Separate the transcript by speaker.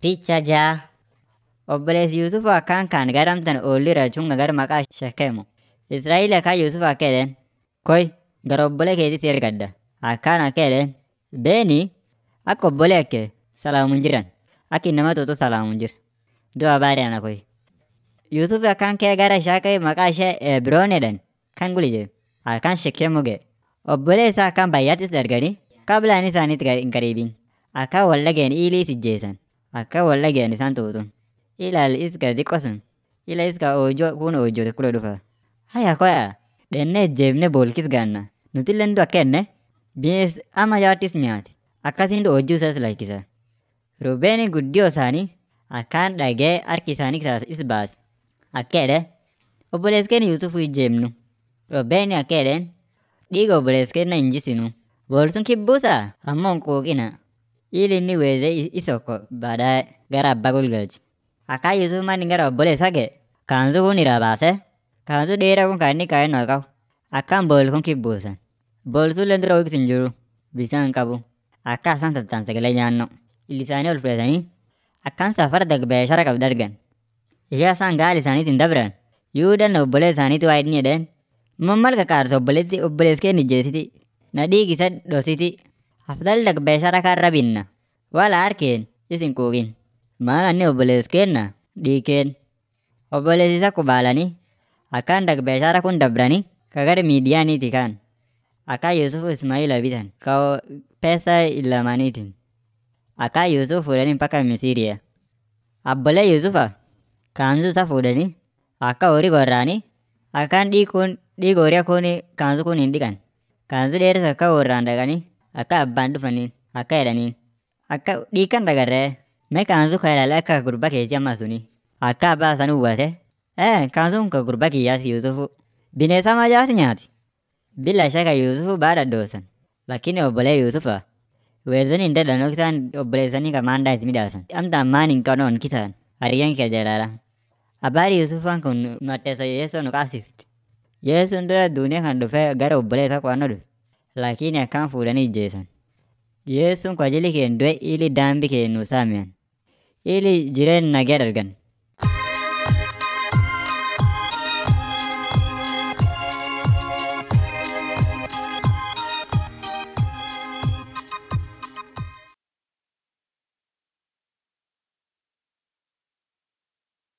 Speaker 1: Picha ja'a. Obboleessi Yuusuf akkaan kaan gara amtan oolli rachunga gara maqaa Shekemu. Israa'eel akkaan Yuusuf akka jedheen koy gara obbolee keetii si ergadha. Akkaan akka jedheen beeni akka obbolee kee salaamuun jiran akka innama tuutu salaamuun jir. Doo habari ana koy. Yuusuf akkaan kee gara ishee ka'e maqaa ishee Ebroon jedhan kan guli jee akkaan Shekemu ga'e. Obbolee isaa akkaan baay'aattis darganii kablaan isaaniitti hin qariibin. Akkaan wal dhageen iilii ijjeessan. Akkaan wal dhageen isaan tuutun. Ilaal iska xiqqoo sun. Ila iska oojjoo kun oojjote kule dhufa. Haya koya dhennee ijjeefnee boolkis gaanna. Nutillee ndu akka jenne binees ama yaattis nyaate. Akkasiin oojjuu isaas lakkisa. Rubeeni guddiyoo isaanii akkaan dhagee harki isaanii keessaas is baase. Akka jedhe obboleessi keenya Yuusuf ijjeefnu. Rubeeni akka jedheen dhiiga obboleessi keenya hin jisinu. Boolsun kibbuusaa ammoo hin quuqina. Ili inni weezee isokko baadaye gara abbaa gulgalche. Akkaan Yuusuf manni gara obboleessaa ga'e kaansu kun irraa baasee kaansu dheeraa kun kan inni kaa'ennoo qabu akkaan bool kun kibbuusan. Boolsullee dura hoogis hin jiru bisaan hin qabu. Akka isaan tattaan sagalee nyaanno. Illi isaanii ol fudhatanii akkaan safara beeshara qabdu argan. Ishee isaan gaala isaaniitiin dabran Yuudaan obbolee isaaniitti waa inni jedheen mammal qaqaartu obboleetti obboleessi keenya ijjeesiti. Na dhiigi isa dhositi. Afdal dak beeshara karra binna. Wala harkeen isin quuqin. Maal anni obboleessi keenya dhiikeen. Obboleessi isa kubaalanii akkaan dak beeshara kun dabranii kagara miidiyaaniiti kaan. Akkaan Yuusuf Ismaa'ila bitan ka peesa ilamaniitiin. Akkaan Yuusuf fuudhanii mpaka Misiriya. Abbolee Yuusufa kaansu isa fuudhanii akka horii gorraanii akkaan dhiikuun dhiiga horii kun kaansu kun hin dhiqan. Kaansu dheeris akka warraan dhaqanii akka abbaan dhufaniin akka jedhaniin. Akka dhiikan dagarree mee kaansu ka ilaalee akka gurba keetii amma suni. Akka abbaa san uwwate ee kaansuun ka gurba kiyyaati Yuusufu. Bineensa majaati nyaati. Bila shaka Yuusufu baada doosan. Lakini obbolee Yuusufa weezanii hin dadhanoo kisaan obboleessanii ka maandaa itti midhaasan. Amtaan maan hin qanoon kisaan hariyyaan kee jalaala. Abbaari Yuusufaan kun matteessa Yeesoo nu qaasifti. Yeesoon dura duuniyaa kan dhufee gara obbolee isaa qo'annoo dhufe. Lakini akkaan fuudhanii ijjeesan. Yeesuun kwa ajili keen du'e ili daambi keen nu saamiyan. Ili jireen nagee dargan.